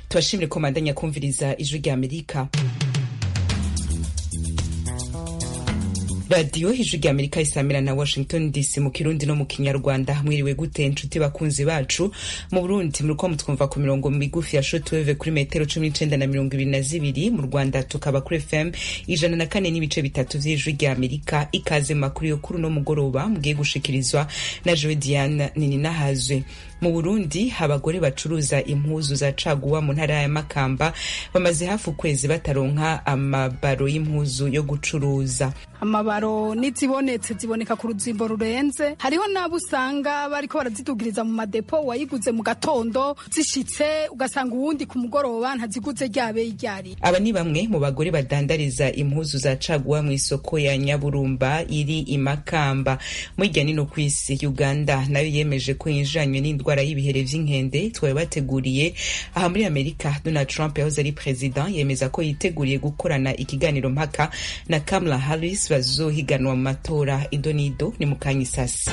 tubashimire ko mandanya kumviriza ijwi rya amerika radiyo ijwi rya amerika isamira na washington dc mu kirundi no mu kinyarwanda mwiriwe gute inshuti bakunzi bacu mu burundi muriko mutwumva ku mirongo migufi ya shotweve kuri metero cumi n'icenda na mirongo ibiri na zibiri mu rwanda tukaba kuri fm ijana na kane n'ibice bitatu vy'ijwi rya amerika ikaze mu makuru yo kuri uno mugoroba mugiye gushikirizwa na jewe diane nininahazwe mu burundi abagore bacuruza impuzu za caguwa mu ntara ya makamba bamaze hafi ukwezi bataronka amabaro y'impuzu yo gucuruza amabaro n'izibonetse ziboneka ku ruzimbo rurenze hariho n'abo usanga bariko barazidugiriza mu madepo wayiguze mu gatondo zishitse ugasanga uwundi ku mugoroba ntaziguze ryabe iryari aba ni bamwe mu bagore badandariza impuzu za caguwa mu isoko ya nyaburumba iri imakamba mwirya nino kw'isi uganda nayo yemeje ko yinjiranywe n'indwara y'ibihere vy'inkende twabateguriye aha muri amerika donald trump yahoze ari president yemeza ko yiteguriye gukorana ikiganiro mpaka na kamala harris bazohiganwa mu matora idonido ni mukanyisasi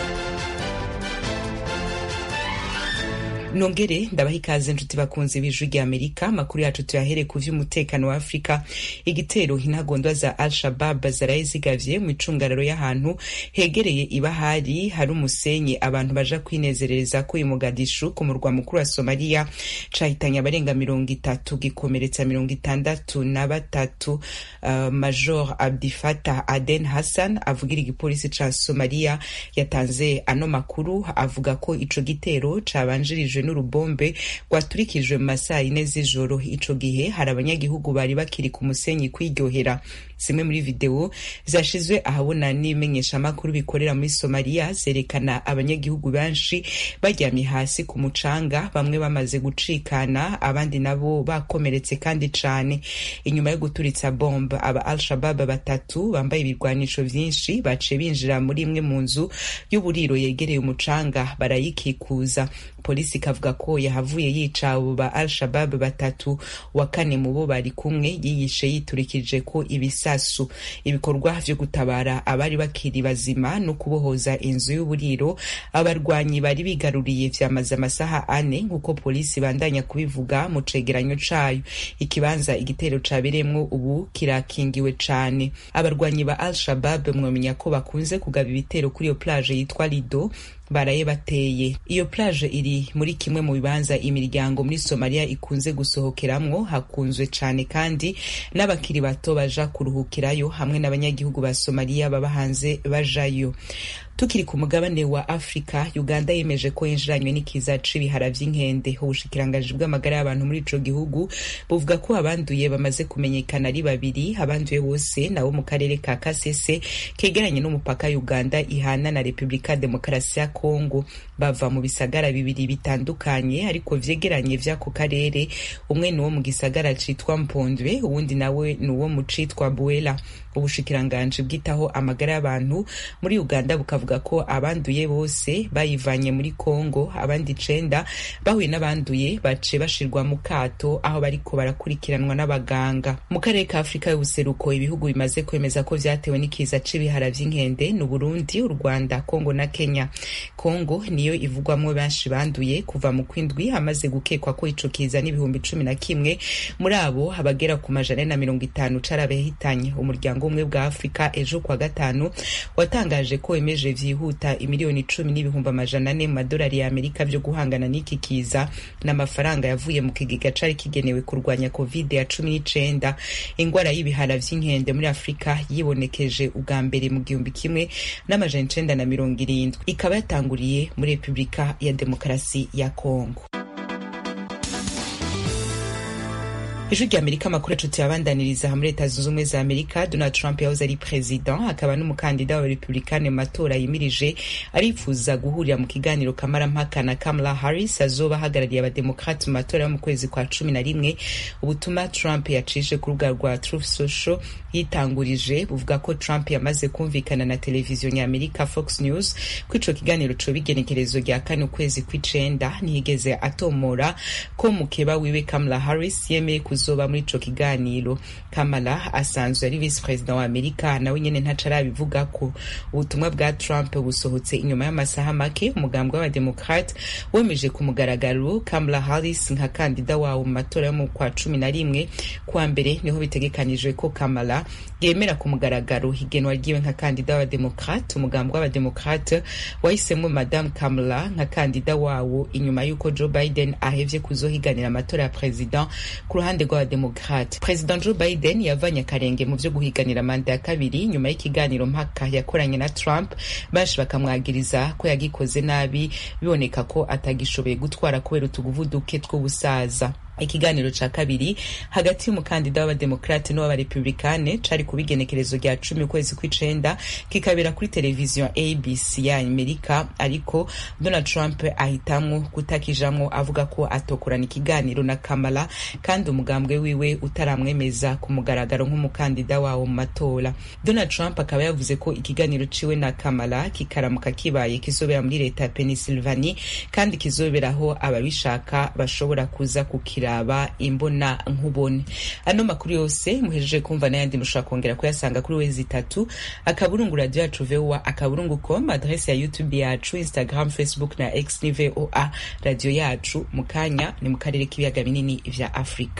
nongere ndabaha ikaze nshuti bakunzi b'ijwi rya amerika amakuru yacu tuyahere ku vy'umutekano wa afurika igitero intagondwa za al shabab zaraye zigavye mu icungararo y'ahantu hegereye ibahari hari umusenyi abantu baja kwinezerereza ko imugadishu ku murwa mukuru wa somaliya cahitanye abarenga mirongo itatu gikomeretsa mirongo itandatu na batatu uh, major abdifata aden hassan avugira igipolisi ca somaliya yatanze ano makuru avuga ko ico gitero cabanjirijwe n'urubombe rwaturikijwe mu masaha yine z'ijoro ico gihe hari abanyagihugu bari bakiri ku musenyi kwiryohera zimwe muri videwo zashizwe ahabona n'ibimenyeshamakuru bikorera muri somaliya zerekana abanyagihugu benshi baryamye hasi ku mucanga bamwe bamaze gucikana abandi nabo bakomeretse kandi cane inyuma yo guturitsa bombe aba al shabab batatu bambaye ibirwanisho vyinshi baciye binjira muri imwe mu nzu y'uburiro yegereye umucanga barayikikuza polisi ikavuga ko yahavuye yica abo ba al shabab batatu wa kane mu bo bari kumwe yiyishe yiturikije ko ibisasu ibikorwa vyo gutabara abari bakiri bazima no kubohoza inzu y'uburiro abarwanyi bari bigaruriye vyamaze amasaha ane nk'uko polisi bandanya kubivuga mu cegeranyo cayo ikibanza igitero cabereyemwo ubu kirakingiwe cane abarwanyi ba al shabab mwomenya ko bakunze kugaba ibitero kuri iyo plage yitwa lido baraye bateye iyo plage iri muri kimwe mu bibanza imiryango muri somaliya ikunze gusohokeramwo hakunzwe cane kandi n'abakiri bato baja kuruhukirayo hamwe n'abanyagihugu ba somaliya baba hanze bajayo tukiri ku mugabane wa afurika uganda yemeje ko yinjiranywe n'ikiza c'ibihara vy'inkende ubushikiranganji bw'amagara y'abantu muri ico gihugu buvuga ko abanduye bamaze kumenyekana ari babiri abanduye bose nabo mu karere ka kasese kegeranye n'umupaka uganda ihana na repubulika demokarasi ya kongo bava mu bisagara bibiri bitandukanye ariko vyegeranye vy'ako karere umwe ni uwo mu gisagara citwa mpondwe uwundi nawe ni uwo mu citwa buela ubushikiranganji bwitaho amagara y'abantu muri uganda bukavuga ko abanduye bose bayivanye muri kongo abandi icenda bahuye n'abanduye baciye bashirwa mu kato aho bariko barakurikiranwa n'abaganga mu karere ka afurika y'ubuseruko ibihugu bimaze kwemeza ko vyatewe n'ikiza c'ibihara vy'inkende ni uburundi u rwanda kongo na kenya kongo niyo ivugwamwo benshi banduye kuva mu kwindwi hamaze gukekwa ko ico kiza n'ibihumbi cumi na kimwe muri abo abagera ku majana na mirongo itanu carabahitanye umuryango ubumwe bwa afurika ejo kwa gatanu watangaje ko wemeje vyihuta imiliyoni cumi n'ibihumbi amajana ane mu madolari ya amerika vyo guhangana n'iki kiza n'amafaranga yavuye mu kigega cari kigenewe kurwanya covid ya cumi n'icenda ingwara y'ibihara vy'inkende muri afurika yibonekeje ubwa mbere mu gihumbi kimwe n'amajana icenda na mirongo irindwi ikaba yatanguriye muri repubulika ya demokarasi ya kongo ijwi rya amerika amakuru yacu tuyabandaniriza muri leta zunze ubumwe za amerika donald trump yahoze ari president akaba n'umukandida wa republikani mu matora yimirije arifuza guhurira mu kiganiro kamarampaka na kamala harris azoba ahagarariye abademokrati mu matora yo mu kwezi kwa cumi na rimwe ubutumwa trump yacishije ku rubuga rwa truth social yitangurije buvuga ko trump yamaze kumvikana na televiziyo nyaamerika fox news ko ico kiganiro coba igenekerezo rya kane ukwezi kw'icenda ntiyigeze atomora ko mukeba wiwe kamala harris yemeye kuzoba muri ico kiganiro kamala asanzwe ari visi perezida wa amerika nawe nyene ntaco arabivuga ko ubutumwa bwa trump busohotse inyuma y'amasaha make umugambwe w'abademokrate wemeje ku mugaragaro kamala harris nka kandida wawo mu matora yo mu kwa cumi na rimwe kuwa mbere niho bitegekanijwe ko kamala yemera ku mugaragaro higenwa ryiwe nka kandida w'abademokrate umugambwe w'abademokrate wahisemo madame kamala nka kandida wawo inyuma y'uko joe biden ahevye kuzohiganira amatora ya perezida ku ruhande rw'abademokrate perezida joe biden yavanye akarenge mu vyo guhiganira manda ya kabiri nyuma y'ikiganiro mpaka yakoranye na trump baje bakamwagiriza ko yagikoze nabi biboneka ko atagishoboye gutwara kubera utuguvu duke tw'ubusaza ikiganiro ca kabiri hagati y'umukandida w'abademokrate n'uw'abarepublikane cari ku bigenekerezo rya cumi ukwezi kw'icenda kikabera kuri televiziyo abc ya amerika ariko donald trump ahitamwo kutakijamwo avuga ko atokorana ikiganiro na kamala kandi umugambwe wiwe utaramwemeza ku mugaragaro nk'umukandida wawo mu matora donald trump akaba yavuze ko ikiganiro ciwe na kamala kikaramuka kibaye kizobera muri leta ya pennsylvania kandi kizoberaho ababishaka bashobora kuza kukira kiraba imbona nkubone ano makuru yose muhejeje kumva n'ayandi mushobora kongera kuyasanga kuri wezi itatu akaburungu radio yacu voa akaburungu com adrese ya youtube yacu instagram facebook na x ni voa radio yacu mu kanya ni mu karere k'ibiyaga binini vya afurika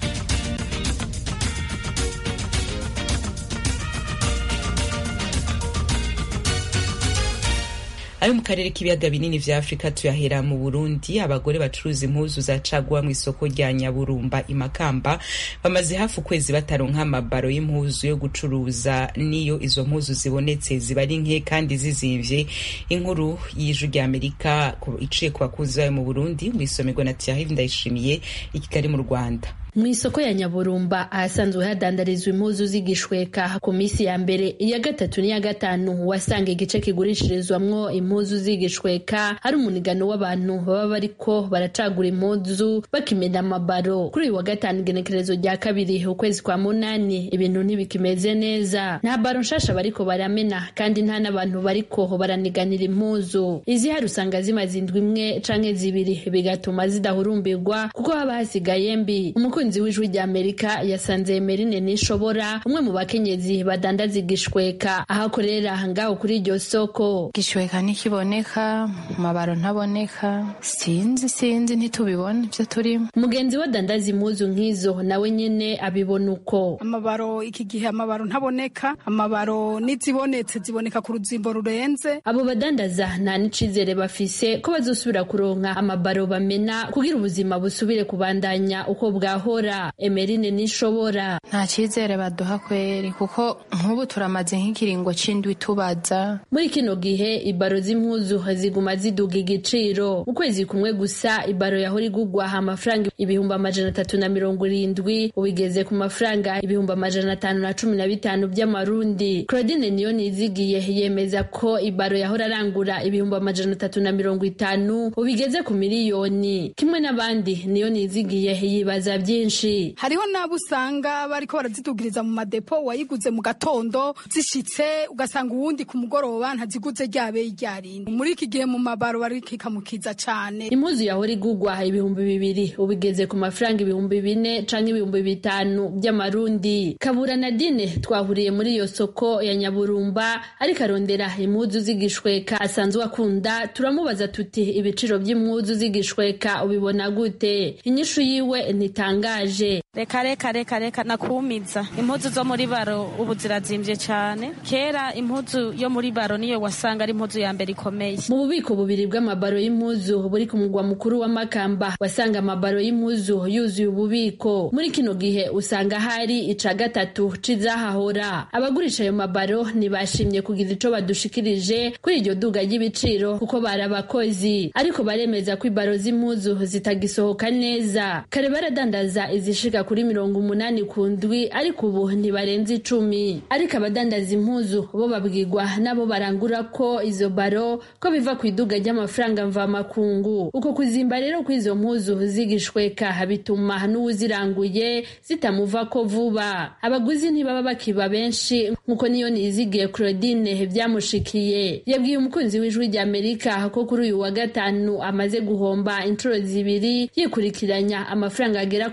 ayo mu karere k'ibiyaga binini vya afurika tuyahera mu burundi abagore bacuruza impuzu za caguwa mu isoko rya nyaburumba imakamba bamaze hafi ukwezi bataronka amabaro y'impuzu yo gucuruza niyo izo mpuzu zibonetse ziba ari nke kandi zizimvye inkuru y'ijwi rya amerika iciye ku bakuzi bayo mu burundi mwisomerwa na tiarive ndayishimiye i kigali mu rwanda mu isoko ya nyaburumba ahasanzwe hadandarizwa impuzu z'igishweka ku minsi ya mbere iya gatatu n'iya gatanu wasanga igice kigurishirizwamwo impuzu z'igishweka hari umunigano w'abantu baba bariko baracagura impuzu bakimena amabaro kuri uyu wa gatanu igenekerezo rya kabiri ukwezi kwa munani ibintu ntibikimeze neza nta baro nshasha bariko baramena kandi nta n'abantu bariko baraniganira impuzu izihari usanga zimaze indwi imwe canke zibiri bigatuma zidahurumbirwa kuko haba hasigaye mbi umukunzi w'ijwi rya amerika yasanze emerine nishobora umwe mu bakenyezi badandaza igishweka aho akorera ngaho kuri iryo soko gishweka ntikiboneka amabaro ntaboneka sinzi sinzi ntitubibona ibyo turimo mugenzi we adandaza impuzu nk'izo nawe nyene abibona uko amabaro iki gihe amabaro ntaboneka amabaro n'izibonetse ziboneka ku ruzimbo rurenze abo badandaza nta n'icizere bafise ko bazosubira kuronka amabaro bamena kugira ubuzima busubire kubandanya uko bwahora emerine nishobora nta cyizere baduha kweri kuko nk'ubu turamaze nk'ikiringo c'indwi tubaza muri kino gihe ibaro z'impuzu ziguma ziduga igiciro mu kwezi kumwe gusa ibaro yahora igugwa amafaranga ibihumbi amajana atatu na mirongo irindwi ubigeze ku mafaranga ibihumbi amajana atanu na cumi na bitanu by'amarundi claudine niyo nizigiye yemeza ko ibaro yahora arangura ibihumbi amajana atatu na mirongo itanu ubigeze ku miliyoni kimwe n'abandi niyo nizigiye yibaza byinshi hariho n'abo usanga bariko barazidugiriza mu madepo wayiguze mu gatondo zishitse ugasanga uwundi ku mugoroba ntaziguze ryabeye ryarindi muri iki gihe mu mabaro barikikamukiza cane impuzu yahora igugwa ibihumbi bibiri ubigeze ku mafaranga ibihumbi bine canke ibihumbi bitanu by'amarundi kabura nadine twahuriye muri iyo soko ya nyaburumba ariko arondera impuzu z'igishweka asanzwe akunda turamubaza tuti ibiciro by'impuzu z'igishweka ubibona gute inyishu yiwe ntitangaje reka reka reka reka nakumiza impuzu zo muri baro ubu zirazimvye cane kera impuzu yo muri baro niyo wasanga ari impuzu ya mbere ikomeye mu bubiko bubiri bw'amabaro y'impuzu buri ku mugwa mukuru wa makamba wasanga amabaro y'impuzu yuzuye ububiko muri kino gihe usanga hari ica gatatu c'izahahora abagurisha ayo mabaro ntibashimye kugira ico badushikirije kuri iryo duga ry'ibiciro kuko bari abakozi ariko baremeza ko ibaro z'impuzu zitagisohoka neza kare baradandaza izishika kuri mirongo umunani ku ndwi ariko ubu ntibarenze icumi ariko abadandaza impuzu bo babwirwa nabo barangura ko izo baro ko biva ku iduga ry'amafaranga mvamakungu uko kuzimba rero kw'izo mpuzu zigishweka bituma n'uwuziranguye zitamuvako vuba abaguzi ntibaba bakiba benshi nk'uko niyo nizigiye claudine byamushikiye yabwiye umukunzi w'ijwi rya amerika ko kuri uyu wa gatanu amaze guhomba inshuro zibiri yikurikiranya amafaranga agera ku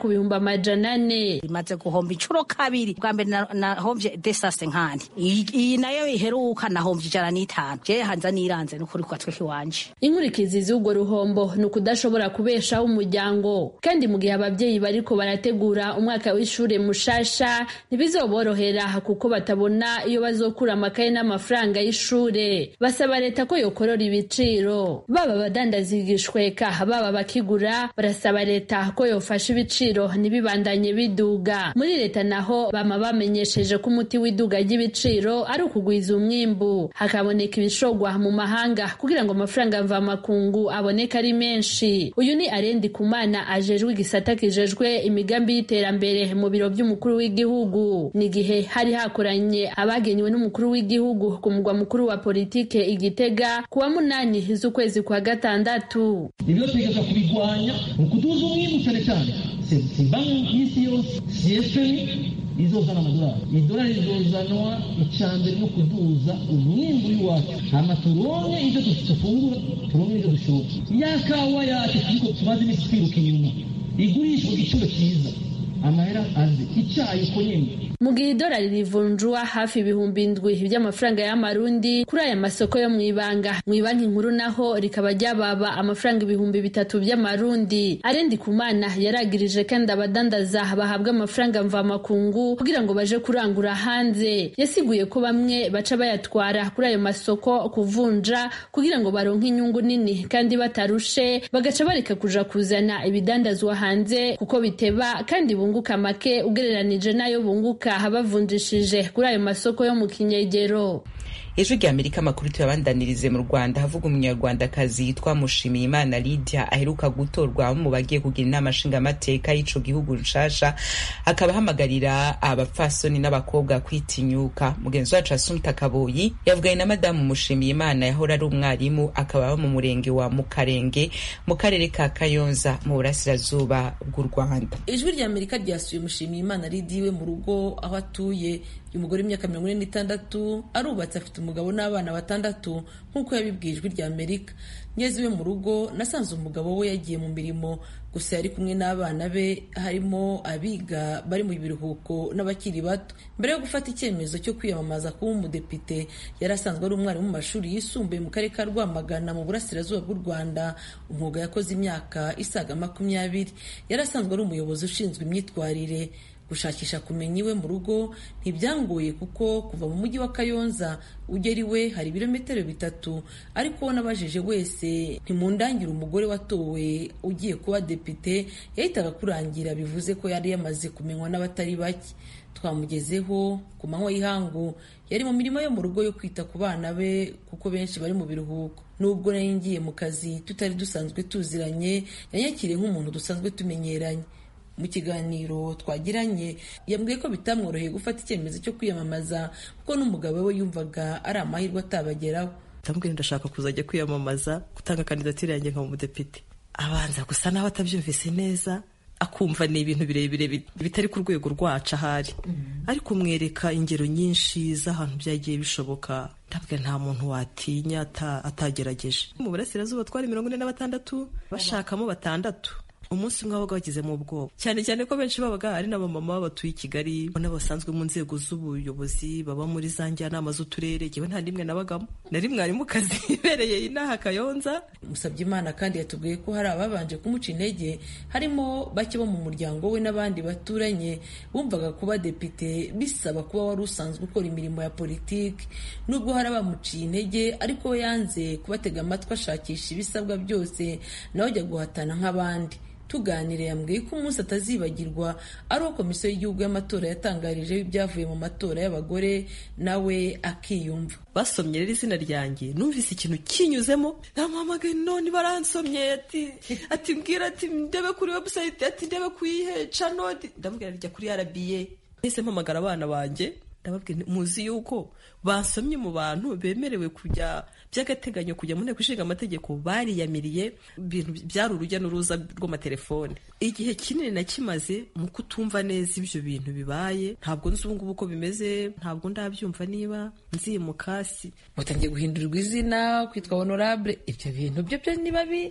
ku bihumbi amajana ane imaze guhomba inshuro kabiri bwa mbere nahomvye desase nkani iyi nayo iheruka nahomvye ijana n'itanu je hanza niranze n'ukuri kwa tweke iwanje inkurikizi z'urwo ruhombo ni ukudashobora kubeshaho umuryango kandi mu gihe ababyeyi bariko barategura umwaka w'ishure mushasha ntibizoborohera kuko batabona iyo bazokura amakaye n'amafaranga y'ishure basaba leta ko yokorora ibiciro baba abadandaza igishweka baba bakigura barasaba leta ko yofasha ibiciro ntibibandanye biduga muri leta naho bama bamenyesheje ko umuti w'iduga ry'ibiciro ari ukugwiza umwimbu hakaboneka ibishogwa mu mahanga kugira ngo amafaranga mvamakungu aboneke ari menshi uyu ni arendi kumana ajejwe igisata kijejwe imigambi y'iterambere mu biro by'umukuru w'igihugu ni igihe hari hakoranye abagenywe n'umukuru w'igihugu ku mugwa mukuru wa politike igitega ku wa munani z'ukwezi kwa gatandatu ibyo twigeza kubigwanya ni ukuduza umwimbu cyane cyane si banki y'isi yose si efemi izozana amadolari idolari rizozanwa icambere no kuduza umwimbu w'iwacu hama turonke ivyo dufungura turonke ivyo dushora ya kawa yacu turiko tumaze imisi twiruka inyuma igurishwa ku giciro cyiza amahera aze icyayi uko nyine mu gihe idolari rivunjwa hafi ibihumbi indwi by'amafaranga y'amarundi kuri aya masoko yo mu ibanga mu ibanki nkuru naho rikaba ryababa amafaranga ibihumbi bitatu by'amarundi arendi kumana yaragirije kandi abadandaza bahabwa amafaranga mvamakungu kugira ngo baje kurangura hanze yasiguye ko bamwe baca bayatwara kuri ayo masoko kuvunja kugira ngo baronke inyungu nini kandi batarushe bagaca bareka kuja kuzana ibidandazwa hanze kuko biteba kandi bunguka make ugereranije n'ayo bunguka bavunjishije kuri ayo masoko yo mu kinyegero ejo rya amerika amakuru tuyabandanirize mu rwanda havuga umunyarwandakazi yitwa mushimiyimana lydia aheruka gutorwa mu bagiye kugira inama nshingamateka y'ico gihugu nshasha akaba ahamagarira abapfasoni n'abakobwa kwitinyuka mugenzi wacu asumta kaboyi yavuganye na madamu mushimiyimana yahora ari umwarimu akaba aba mu murenge wa mukarenge mu karere ka kayonza mu burasirazuba bw'u rwanda ijwi rya amerika ryasuye mushimiyimana lydia iwe mu rugo aho atuye uyu mugore w'imyaka mirongo ine n'itandatu arubatse afite umugabo n'abana batandatu nk'uko yabibwiye ijwi rya amerika ngeze iwe mu rugo nasanze umugabo we yagiye mu mirimo gusa yari kumwe n'abana be harimo abiga bari mu biruhuko n'abakiri bato mbere yo gufata icyemezo cyo kwiyamamaza kuba umudepite yari asanzwe ari umwarimu mu mashuri yisumbuye mu karere ka rwamagana mu burasirazuba bw'u rwanda umwuga yakoze imyaka isaga makumyabiri yari asanzwe ari umuyobozi ushinzwe imyitwarire gushakisha kumenya iwe mu rugo ntibyangoye kuko kuva mu mujyi wa kayonza ugera iwe hari ibirometero bitatu ariko uwo nabajije wese ntimundangire umugore watowe ugiye kuba depite yahitaga kurangira bivuze ko yari yamaze kumenywa n'abatari bake twamugezeho ku manywa y'ihangu yari mu mirimo yo mu rugo yo kwita ku bana be kuko benshi bari mu biruhuko nubwo nari ngiye mu kazi tutari dusanzwe tuziranye yanyakiriye nk'umuntu dusanzwe tumenyeranye mu kiganiro twagiranye yambwiye ko bitamworoheye gufata icyemezo cyo kwiyamamaza kuko n'umugabo we yumvaga ari amahirwe atabageraho ndamubwira ndashaka kuzajya kwiyamamaza gutanga kandidatire yanjye nka umudepite abanza gusa nawe atabyumvise neza akumva ni ibintu birebire bitari ku rwego rwacu ahari ariko umwereka ingero nyinshi z'ahantu byagiye bishoboka ndabwira nta muntu watinya atagerageje mu burasirazuba twari mirongo ine na batandatu bashakamo batandatu umunsi umwe wabaga bagizemo ubwoba cyane cyane ko benshi babaga ari n'abamama batuye i kigali n'abasanzwe mu nzego z'ubuyobozi baba muri za njyanama z'uturere yewe nta n'imwe nabagamo nari mwarimukazi ibereye inaha kayonza musabye imana kandi yatubwiye ko hari ababanje kumuca intege harimo bake bo mu muryango we n'abandi baturanye bumvaga kuba depite bisaba kuba wari usanzwe ukora imirimo ya politiki nubwo hari abamuciye intege ariko we yanze kubatega amatwi ashakisha ibisabwa byose nawe ajya guhatana nk'abandi tuganire yambwiye ko umunsi atazibagirwa ari uwo komisiyo y'igihugu y'amatora yatangarije ibyavuye mu matora y'abagore nawe akiyumva basomye rero izina ryanjye numvise ikintu kinyuzemo namuhamagaye none baransomye ati ati mbwira ati ndebe kuri webusayiti ati ndebe kuyihe canodi ndabwira rya kuri rba nahise mpamagara abana banjye ndababwira muzi yuko basomye mu bantu bemerewe kujya by'agateganyo kujya mu nteko ishinga amategeko bariyamiriye ibintu byari urujya n'uruza rw'amatelefone igihe kinini nakimaze mu kutumva neza ibyo bintu bibaye ntabwo nzi ubu ngubu uko bimeze ntabwo ndabyumva niba nzimuka si mutangiye guhindurirwa izina kwitwa honorable ibyo bintu byo byo niba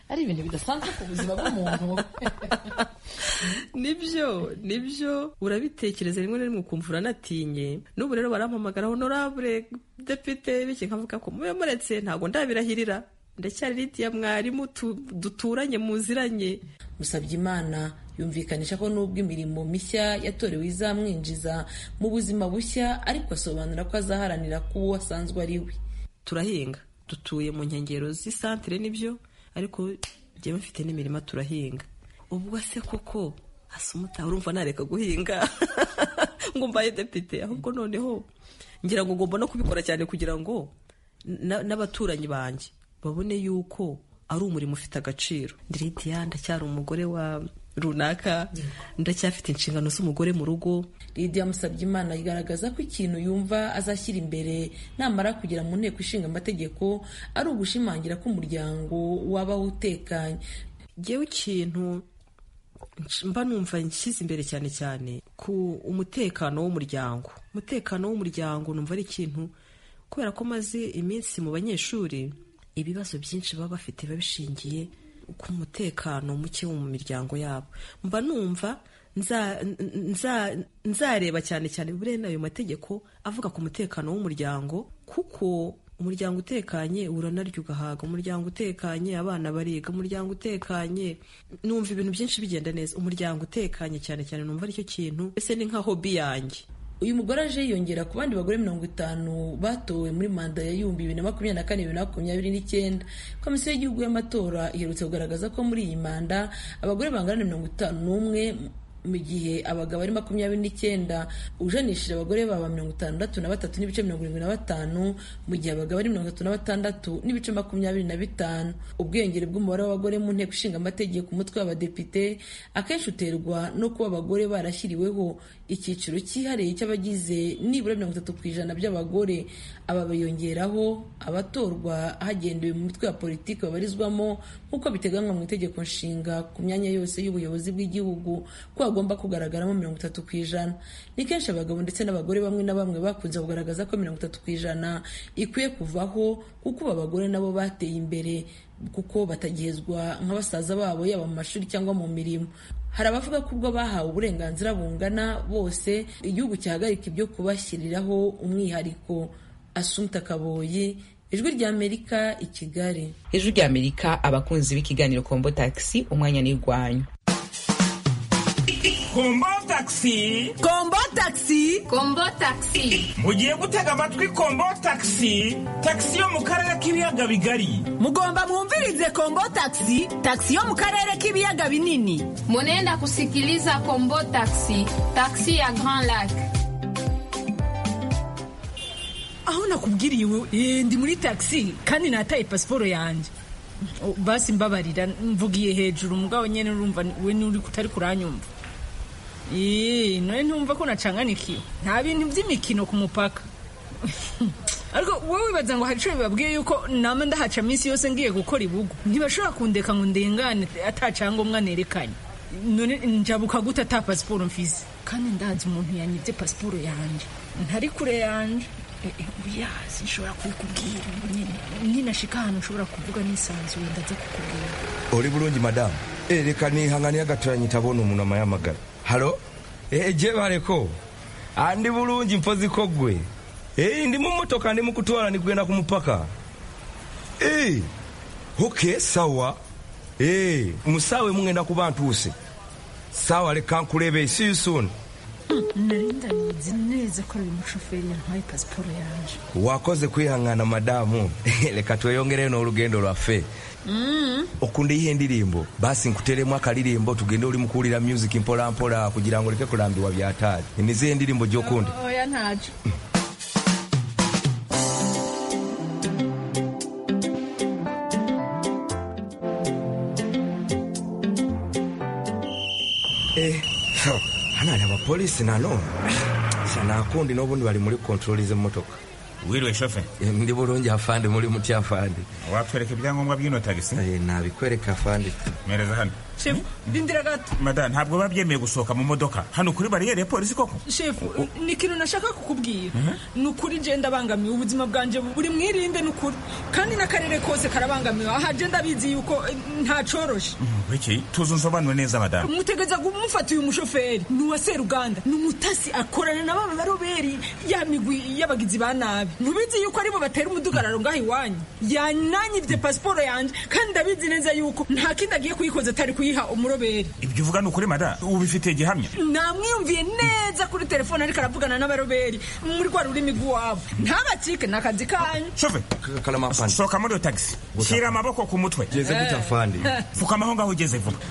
ari ibintu bidasanzwe ku buzima bw'umuntu nibyo nibyo urabitekereza rimwe na rimwe ukumva uranatinye n'ubu rero barampamagara honorable depite bityo nkavuga ko mube muretse ntabwo ndabirahirira ndacyari ritiya mwarimu duturanye muziranye musabye imana yumvikanisha ko nubwo imirimo mishya yatorewe izamwinjiza mu buzima bushya ariko asobanura ko azaharanira ko uwo asanzwe ari we turahinga dutuye mu nkengero z'isantire nibyo ariko njyewe mfite n'imirima turahinga ubwo se koko hasi umutaha urumva nareka guhinga ngo mbaye depite ahubwo noneho ngira ngo ngomba no kubikora cyane kugira ngo n'abaturanyi banjye babone yuko ari umurimo ufite agaciro ndiridiya ndacyari umugore wa runaka ndacyafite inshingano z'umugore mu rugo lidiya musabye imana igaragaza ko ikintu yumva azashyira imbere namara kugera mu nteko ishinga amategeko ari ugushimangira ko umuryango wabaho utekanye ngewe ikintu mba numva nshyize imbere cyane cyane ku umutekano w'umuryango umutekano w'umuryango numva ari ikintu kubera ko maze iminsi mu banyeshuri ibibazo byinshi baba bafite biba bishingiye ku mutekano muke wo mu miryango yabo mba numva nzareba cyane cyane buriya ayo mategeko avuga ku mutekano w'umuryango kuko umuryango utekanye uranarya ugahaga umuryango utekanye abana bariga umuryango utekanye numva ibintu byinshi bigenda neza umuryango utekanye cyane cyane numva aricyo kintu ese ni nka hobi yanjye uyu mugore aje yiyongera ku bandi bagore mirongo itanu batowe muri manda ya yumbi bibiri na makumyabiri na kane bibiri na makumyabiri n'icyenda komisiyo y'igihugu y'amatora iherutse kugaragaza ko muri iyi manda abagore bangana na mirongo itanu n'umwe mu gihe abagabo ari makumyabiri n'icyenda ujanishije abagore baba mirongo itandatu na batatu n'ibice mirongo irindwi na batanu mu gihe abagabo ari mirongo itatu na batandatu n'ibice makumyabiri na bitanu ubwiyongere bw'umubare w'abagore mu nteko ishinga amategeko umutwe w'abadepite akenshi uterwa no kuba abagore barashyiriweho icyiciro cyihariye cy'abagize nibura mirongo itatu ku ijana by'abagore aba biyongeraho abatorwa hagendewe mu mitwe ya politiki babarizwamo nk'uko biteganywa mu itegeko nshinga ku myanya yose y'ubuyobozi bw'igihugu ko hagomba kugaragaramo mirongo itatu ku ijana ni kenshi abagabo ndetse n'abagore bamwe na bamwe bakunze kugaragaza ko mirongo itatu ku ijana ikwiye kuvaho kuko aba bagore nabo bateye imbere kuko batagihezwa nka basaza babo yaba mu mashuri cyangwa mu mirimo hari abavuga ko ubwo bahawe uburenganzira bungana bose igihugu cyahagarika ibyo kubashyiriraho umwihariko asumta kaboyi ijwi ry'amerika i kigali ijwi ry'amerika abakunzi b'ikiganiro kombo taxi umwanya n'irwanyu kombo taxi kombo taxi kombo taxi mugiye gutega amatwi kombo taxi taxi yo mu karere k'ibiyaga bigari mugomba mwumvirize kombo taxi taxi yo mu karere k'ibiyaga binini munenda kusikiliza kombo taxi taxi ya grand lac aho nakubwiriye ndi muri taxi kandi nataye pasiporo yanjye basi mbabarira mvugiye hejuru mugabo nyene urumva we nuri kutari kuranyumva Ee, none ntumva ko nacanganikiwe nta bintu by'imikino ku mupaka ariko wowe wibaza ngo hari ico bibabwiye yuko nama ndahaca minsi yose ngiye gukora ibugu ntibashobora kundeka ngo ndengane ata cyangombwa nerekanye none njabuka gute ata pasiporo mfise kandi ndazi umuntu yanyibye pasiporo yanje ntari kure yanje oya sinshobora kubikubwira ngo nyine ninashika ahantu ushobora kuvuga nisanzuye ndaza kukubwira uri bulungi madamu Eh, reka nihanganira gatoya nyitabona umuntu amayamagara halo Eh, je bareko andi bulungi mpozi ko gwe Eh, ndi mu motoka ndi mukutwala nikugenda ku mupaka Eh, okay sawa Eh, musawe mungenda kuba ntuuse sawa reka nkulebe see you soon nari ndabizi neza ko ari umushoferi yantwaye pasiporo yanje wakoze kwihangana madamu reka tweyongereyo n'olugendo lwaffe Mm. okunda ihe ndirimbo basi nkuteremu akalirimbo tugende oli mukuwulira music mpola mpola kugira ngo oleke kulambibwa byataali emize endirimbo gyokunda oya ntaco Eh, so, hano ali abapoliisi nano sanakundi n'obundi bali muri kontroli z'emmotoka wiriwe shofe ndi bulungi afande muli mutya afande watwereka ibyangombwa by'ino tagisi nabikwereka afande mereza hano shefu rindira gato mada ntabwo biba byemeye gusohoka mu modoka hano kuri bariyeri ya polisi koko shefu ni ikintu nashaka kukubwira ni ukuri genda abangamiwe ubuzima bwanjye buri mwirinde ni ukuri kandi n'akarere kose karabangamiwe aha genda abizi yuko eh, ntacoroshe iki tuzi unsobanure neza madamu mutegeza kumufata uyu mushoferi ni uwa seruganda ni umutasi akorana na baba baroberi ya migwi y'abagizi ba nabi mubizi yuko aribo batera umudugararo ngaho iwanyu yananyibye pasiporo yanjye kandi ndabizi neza yuko nta kindi agiye kuyikoza atari kuyiha umuroberi ibyo uvuga ni ukuri mada ubifitiye gihamya namwiyumviye neza kuri telefone ariko aravugana n'abaroberi muri rwa rurimi rw'iwabo ntabacike ni akazi kanyu shofe sohoka muri iyo tagisi shyira amaboko ku mutwe Geze gute afande? pfukama aho ngaho ugeze vuba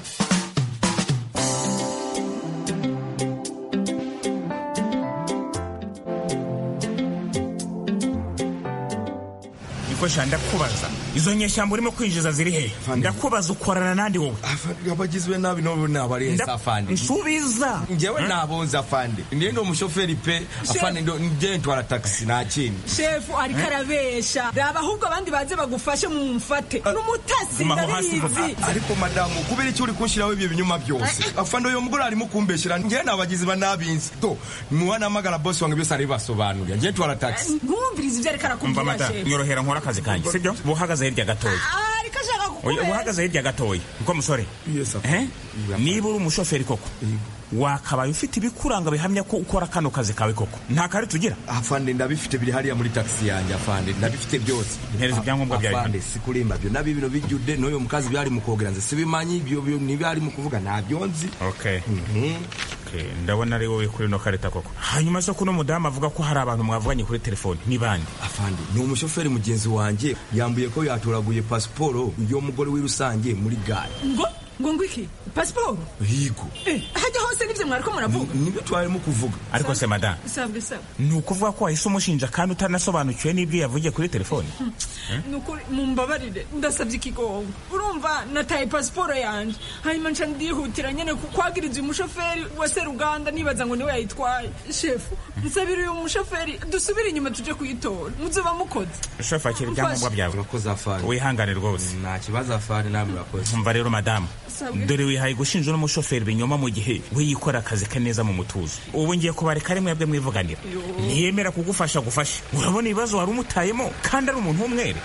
nikoshya ndakubaza izo nyeshyamba urimo kwinjiza ziri he ndakubaza ukorana nandi wowe abagizwe nabi nobo nabarenze Nda- afande nsubiza njyewe nabonze afande ndiye ndi umushoferi pe afande ndo- njye ntwara taxi nta kindi shefu ariko arabesha raba ahubwo abandi baze bagufashe mumufate n'umutasi ndabizi ariko madamu kubera icyo uri kunshyiraho ibyo binyuma byose afande uyu mugore arimo kumbeshyira njyewe nabagizi ba nabinzi to muwanamagara bosi wange byose aribasobanurira njye ntwara taxi nkumviriza ibyo ariko umva arakubwira mada shefu nyorohera nkora akazi kanjye sibyo buhagaze hirya gatoya Ah, ariko ashaka Oya, kukubera uhagaze hirya gatoya niko musore Eh? niba uri umushoferi koko wakabaye ufite ibikuranga bihamya ko ukora kano kazi kawe koko nta kari tugira afande ndabifite biri hariya muri taxi yanjye afande ndabifite byose Mpereza ibyangombwa byawe. afande sikulimba byo nabi bino bijjude n'uyu mukazi byari mu kogera nze sibimanyi ibyo byo nibyari mu kuvuga ntabyo nzi okay Okay, ndabona ari wowe kuri ino karita koko hanyuma se kuno mudamu avuga ko hari abantu mwavuganye kuri telefoni ni bande afande ni umushoferi mugenzi wanjye yambuye ko yatoraguye pasiporo y'umugore w'i rusange muri gare ngo ngo ngo iki pasiporo higo Eh, hajya hose nibyo mwariko muravuga nibyo twarimo kuvuga ariko se madamu sabwe sabwe ni ukuvuga ko wahise umushinja kandi utanasobanukiwe n'ibyo yavugiye kuri telefoni nukuri mumbabarire ndasabye ikigongo urumva nataye pasiporo yanjye hanyuma nca ndihutira nyene ku- kwagiriza uyu mushoferi wa seruganda nibaza ngo niwe yayitwaye shefu nsabira uyu mushoferi dusubire inyuma tuje kuyitora muzoba mukoze shofu akira ibyangombwa byawe urakoze afande wihangane rwose nta kibazo afande nawe murakoze umva rero madamu Sabwe. dore wihaye gushinja uno mushoferi ibinyoma mu gihe we yikora akazi ke neza mu mutuzo ubu ngiye kubareka ari mwebwe mwivuganira ntiyemera kugufasha gufasha urabona ibibazo wari umutayemo kandi ari umuntu w'umwere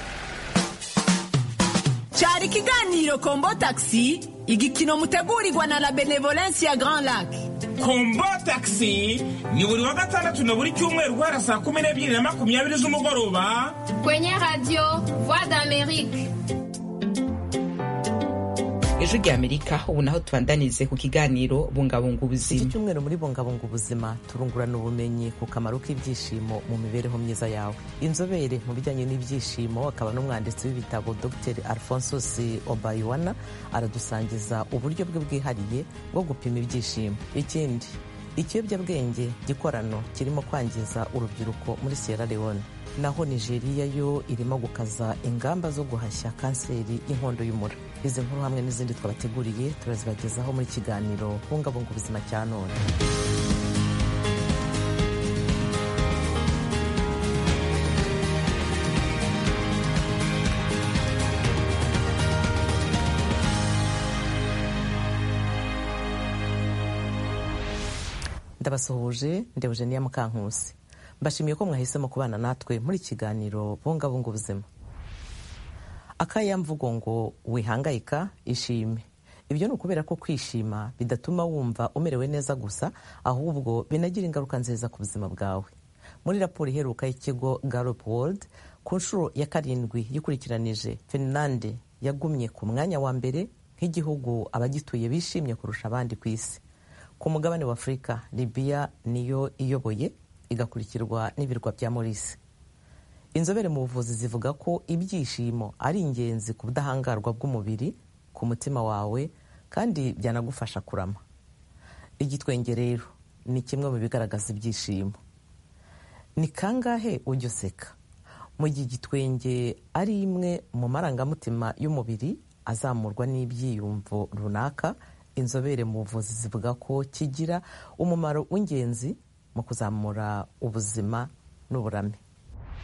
cyari ikiganiro kombo taxi igikino mutegurirwa na la benevolence ya grand lac kombo taxi ni buri wa gatandatu na buri cyumweru guhera saa kumi n'ebyiri na makumyabiri z'umugoroba Kwenye radio Voix d'Amérique. ejo rya amerika ubu naho tubandanize ku kiganiro bungabunga ubuzima iki cyumweru muri bungabunga ubuzima turungurana ubumenyi ku kamaro k'ibyishimo mu mibereho myiza yawe inzobere mu bijyanye n'ibyishimo akaba n'umwanditsi w'ibitabo dr alphonsus obayiwana aradusangiza uburyo bwe bwihariye bwo gupima ibyishimo ikindi ikiyobyabwenge gikorano kirimo kwangiza urubyiruko muri sierra leone naho nigeria yo irimo gukaza ingamba zo guhashya kanseri y'inkondo y'umura izi nkuru hamwe n'izindi twabateguriye turazibagezaho muri kiganiro bungabunga ubuzima cya none ndabasuhuje ndi eugenia mukankusi mbashimiye ko mwahisemo kubana natwe muri kiganiro bungabunga ubuzima akayamvugo ngo wihangayika ishime ibyo ni ukubera ko kwishima bidatuma wumva umerewe neza gusa ahubwo binagira ingaruka nziza ku buzima bwawe muri raporo iheruka y'ikigo Gallup World ku nshuro ya karindwi yikurikiranije finlande yagumye ku mwanya wa mbere nk'igihugu abagituye bishimye kurusha abandi ku isi ku mugabane wa afurika libiya niyo iyoboye igakurikirwa n'ibirwa bya morisi inzobere mu buvuzi zivuga ko ibyishimo ari ingenzi ku budahangarwa bw'umubiri ku mutima wawe kandi byanagufasha kurama igitwenge rero ni kimwe mu bigaragaza ibyishimo ni kangahe ujya useka mu gihe igitwenge ari imwe mu marangamutima y'umubiri azamurwa n'ibyiyumvo runaka inzobere mu buvuzi zivuga ko kigira umumaro w'ingenzi mu kuzamura ubuzima n'uburame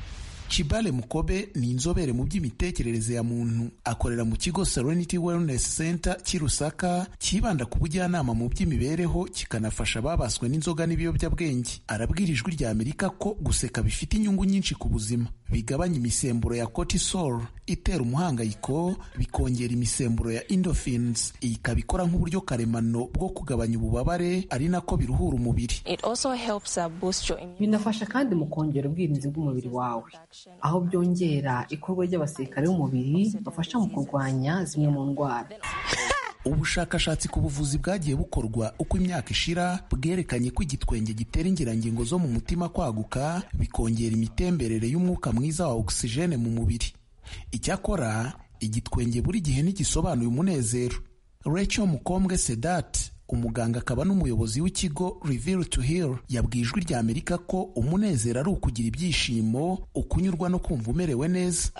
Chibale Mukobe ni inzobere mu by'imitekerereze ya muntu akorera mu kigo Serenity Wellness Center cy'i Lusaka cyibanda ku bujyanama mu by'imibereho kikanafasha ababaswe n'inzoga n'ibiyobyabwenge arabwira ijwi rya Amerika ko guseka bifite inyungu nyinshi ku buzima bigabanya imisemburo ya cortisol itera umuhangayiko bikongera imisemburo ya endorphins iyi ikaba ikora nk'uburyo karemano bwo kugabanya ububabare ari nako biruhura umubiri binafasha kandi mu kongera ubwirinzi bw'umubiri wawe aho byongera ikorwa ry'abasirikare b'umubiri bafasha mu kurwanya zimwe mu ndwara ubushakashatsi ku buvuzi bwagiye bukorwa uko imyaka ishira bwerekanye ko igitwenge gitera ingirangingo zo mu mutima kwaguka bikongera imitemberere y'umwuka mwiza wa ogisijene mu mubiri icyakora igitwenge buri gihe ntigisobanuye umunezero Rachel Mukombwe Sedat umuganga akaba n'umuyobozi w'ikigo Reveal to Heal yabwiye ijwi rya Amerika ko umunezero ari ukugira ibyishimo ukunyurwa no kumva umerewe neza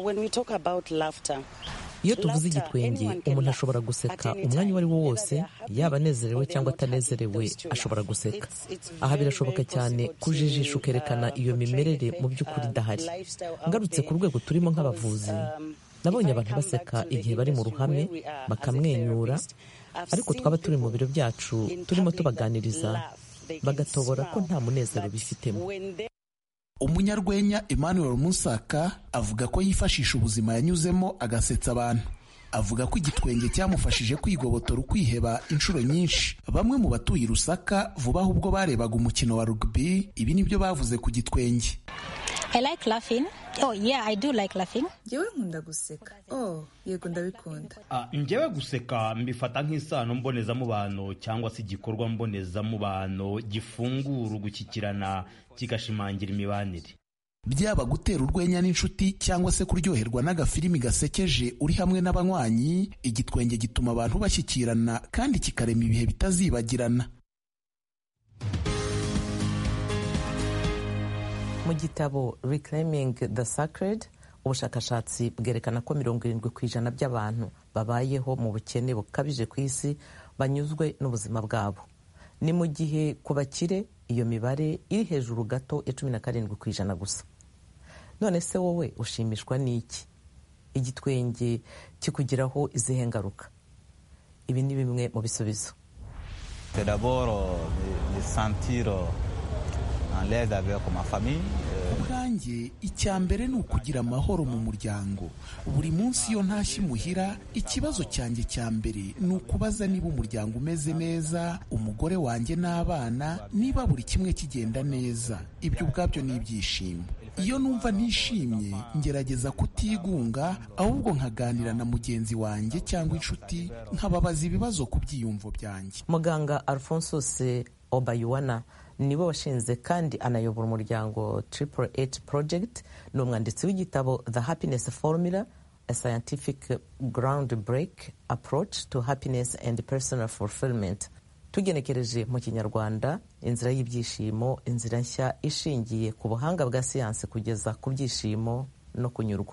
iyo tuvuze igitwenge umuntu ashobora guseka umwanya uwo ari wo wose yaba anezerewe cyangwa atanezerewe ashobora guseka aha birashoboka cyane kujijisha ukerekana iyo mimerere mu by'ukuri idahari ngarutse ku rwego turimo nk'abavuzi nabonye abantu baseka igihe bari mu ruhame bakamwenyura ariko twaba turi mu biro byacu turimo tubaganiriza bagatobora ko nta munezero bifitemo umunyarwenya emmanuel musaka avuga ko yifashisha ubuzima yanyuzemo agasetsa abantu avuga ko igitwenge cyamufashije kwigobotora ukwiheba inshuro nyinshi bamwe mu batuye rusaka vuba aho ubwo barebaga umukino wa rugby ibi nibyo bavuze ku gitwenge njyewe nkunda guseka oh yego ndabikunda njyewe guseka mbifata nk'isano mbonezamubano cyangwa se igikorwa mbonezamubano gifungura ugushyikirana kigashimangira imibanire byaba gutera urwenya n'inshuti cyangwa se kuryoherwa n'agafilimi gasekeje uri hamwe n'abanywanyi igitwenge gituma abantu bashyikirana kandi kikarema ibihe bitazibagirana mu gitabo reclaiming the sacred ubushakashatsi bwerekana ko mirongo irindwi ku ijana by'abantu babayeho mu bukene bukabije ku isi banyuzwe n'ubuzima bwabo ni mu gihe ku bakire iyo mibare iri hejuru gato ya cumi na karindwi ku ijana gusa none se wowe ushimishwa n'iki igitwenge kikugiraho izihe ngaruka ibi ni bimwe mu bisubizo ubwanjye icya mbere ni ukugira amahoro mu muryango buri munsi iyo ntashye imuhira ikibazo cyanjye cya mbere ni ukubaza niba umuryango umeze neza umugore wanjye n'abana niba buri kimwe kigenda neza ibyo ubwabyo ni ibyishimo iyo numva ntishimye ngerageza kutigunga ahubwo nkaganira na mugenzi wanjye cyangwa inshuti nkababaza ibibazo ku byiyumvo byanjye muganga alphonsus obayuwana niwe washinze kandi anayobora umuryango triple eight project ni umwanditsi w'igitabo the happiness formula a scientific ground break approach to happiness and personal fulfillment tugenekereje mu kinyarwanda inzira y'ibyishimo inzira nshya ishingiye ku buhanga bwa siyansi kugeza ku byishimo no kunyurwa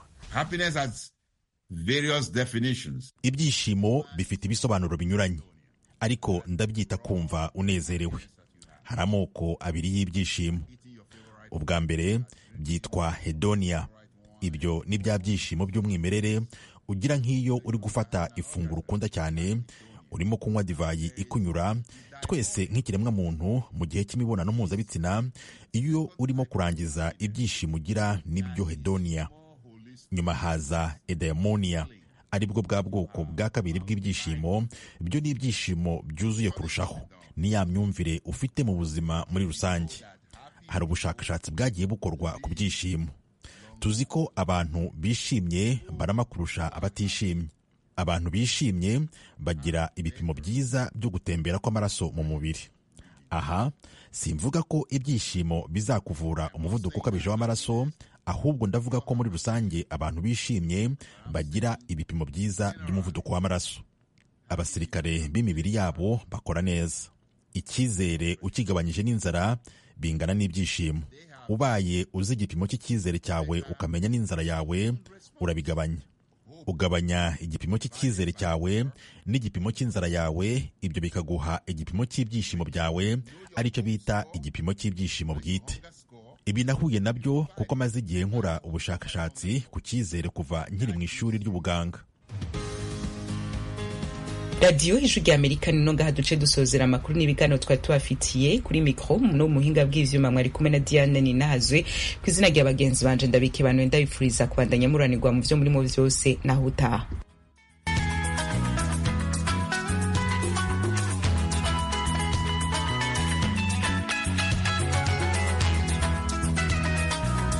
ibyishimo bifite ibisobanuro binyuranye ariko ndabyita kumva unezerewe hari amoko abiri y'ibyishimo ubwa mbere byitwa hedonia ibyo ni bya byishimo by'umwimerere ugira nk'iyo uri gufata ifunguro ukunda cyane urimo kunywa divayi ikunyura twese nk'ikiremwamuntu mu gihe cy'imibonano mpuzabitsina iyo urimo kurangiza ibyishimo ugira nibyo hedonia nyuma haza edaimonia aribwo bwa bwoko bwa kabiri bw'ibyishimo byo ni ibyishimo byuzuye kurushaho ni ya myumvire ufite mu buzima muri rusange hari ubushakashatsi bwagiye bukorwa ku byishimo tuzi ko abantu bishimye barama kurusha abatishimye abantu bishimye bagira ibipimo byiza byo gutembera kw'amaraso mu mubiri aha simvuga ko ibyishimo bizakuvura umuvuduko ukabije w'amaraso ahubwo ndavuga ko muri rusange abantu bishimye bagira ibipimo byiza by'umuvuduko w'amaraso abasirikare b'imibiri yabo bakora neza icyizere ukigabanyije n'inzara bingana n'ibyishimo ubaye uzi igipimo cy'icyizere cyawe ukamenya n'inzara yawe urabigabanya ugabanya igipimo cy'icyizere cyawe n'igipimo cy'inzara yawe ibyo bikaguha igipimo cy'ibyishimo byawe aricyo bita igipimo cy'ibyishimo bwite ibi nahuye nabyo kuko maze igihe nkora ubushakashatsi ku cyizere kuva nkiri mu ishuri ry'ubuganga radiyo ijwi rya amerika ni ngaha duce dusozera amakuru n'ibiganiro twari tubafitiye kuri mikoro no mu buhinga bw'ivyuma mwari kumwe na diane ninahazwe ku izina rya bagenzi banje ndabike bantu ndabifuriza kubandanya muranirwa mu vyo murimo vyose naho utaha